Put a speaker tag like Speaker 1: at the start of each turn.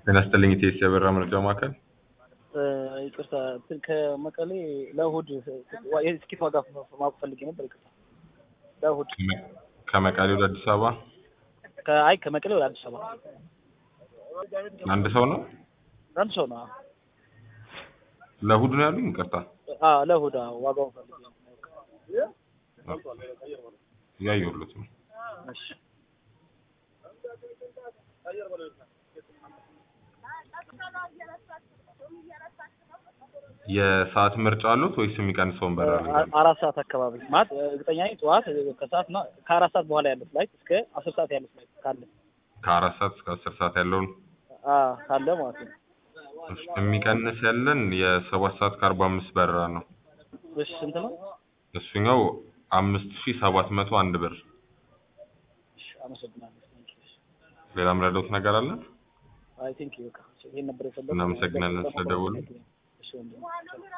Speaker 1: ጤና ይስጥልኝ ኢቴስ የበራ መረጃ ማዕከል።
Speaker 2: ይቅርታ እንትን ከመቀሌ ለእሑድ የትኬት ዋጋ ማወቅ ፈልጌ ነበር። ይቅርታ ለእሑድ
Speaker 1: ከመቀሌ ወደ አዲስ አበባ
Speaker 2: አይ ከመቀሌ ወደ አዲስ አበባ
Speaker 1: አንድ ሰው ነው?
Speaker 2: አንድ ሰው ነው።
Speaker 1: ለእሑድ ነው ያሉኝ? ይቅርታ
Speaker 2: አዎ ለእሑድ አዎ፣ ዋጋውን ፈልጌ ነው።
Speaker 1: እያየሁለት ነው።
Speaker 2: እሺ
Speaker 1: የሰዓት ምርጫ አሉት ወይስ የሚቀንሰውን በረራ ይላል?
Speaker 2: አራት ሰዓት አካባቢ ማለት እርግጠኛ ነኝ ጠዋት ከሰዓት እና ከአራት ሰዓት በኋላ ያለው ፍላይት እስከ አስር ሰዓት ያለው ፍላይት ካለ
Speaker 1: ከአራት ሰዓት እስከ አስር ሰዓት ያለውን
Speaker 2: አዎ ካለ ማለት ነው።
Speaker 1: እሺ፣ የሚቀንስ ያለን የሰባት ሰዓት ከአርባ አምስት በረራ ነው።
Speaker 2: እሺ ስንት ነው?
Speaker 1: እሱኛው አምስት ሺ ሰባት መቶ አንድ ብር።
Speaker 2: እሺ አመሰግናለሁ።
Speaker 1: ሌላ ምረዳውት ነገር አለ?
Speaker 2: አይ ቲንክ በቃ ይሄን ነበር የፈለኩት።
Speaker 1: እናመሰግናለን ስለደወሉ።
Speaker 2: እሺ ወንድሜ